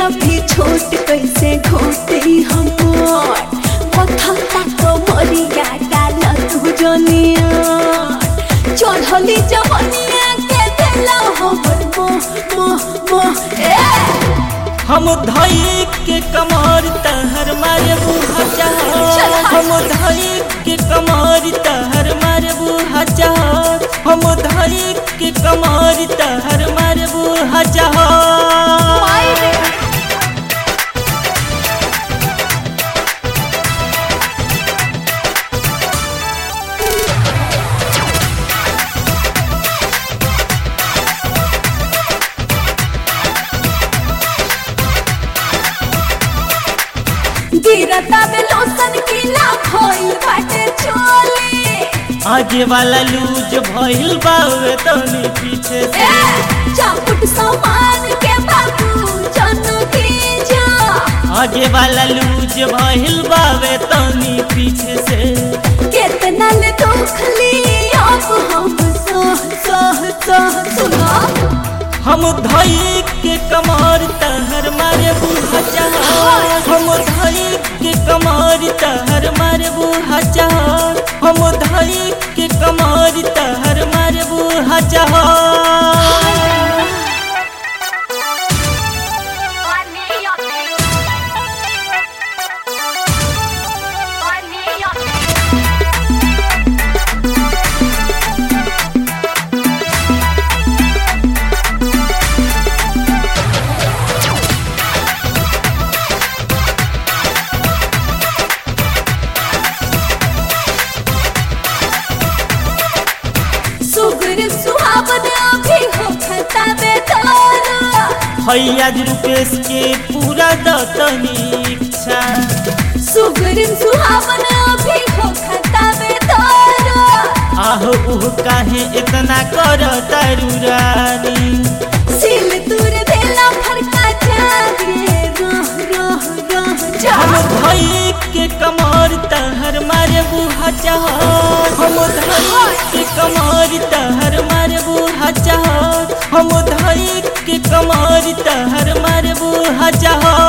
अभी छोट कैसे घोटे हम कथा तक मरिया डाल तू जनिया चढ़ली जवनिया के देला हमर मोह मोह मोह ए हम धई के कमर तहर मारे बुहा चाहत हम धई के कमर तहर मारे बुहा चाहत हम धई के कमर तहर मारे बुहा चाहत माई रे गिरता में लोसन गीला भइल बाटे चोली आगे वाला लूज भइल बावे तनी पीछे से ए चापुट सामान के बाबू जन जा आगे वाला लूज भइल बावे तनी पीछे से कितना ले दुख ली अब हम सह सह सह सुना हम धई के कमर तहर मारे बुहा चाहत हम धई के कमर तहर मारे बुहा चाहत हम धई के कमर तहर मारे बुहा चाहत सुगर सुहावन अभी हो खता बेदारा हैया रुपेश के पूरा दतनी इच्छा सुगर सुहावन अभी हो खता बेदारा आहो उह काहे इतना कर तारू रानी सिल तुर देला फरका जागे रह रह रह जा हम धई के कमर तहर मारे बुहा चाहत हम धई के कमर तहर मारे बुहा चाहत हम धई के कमर तहर मारे बुहा चाहत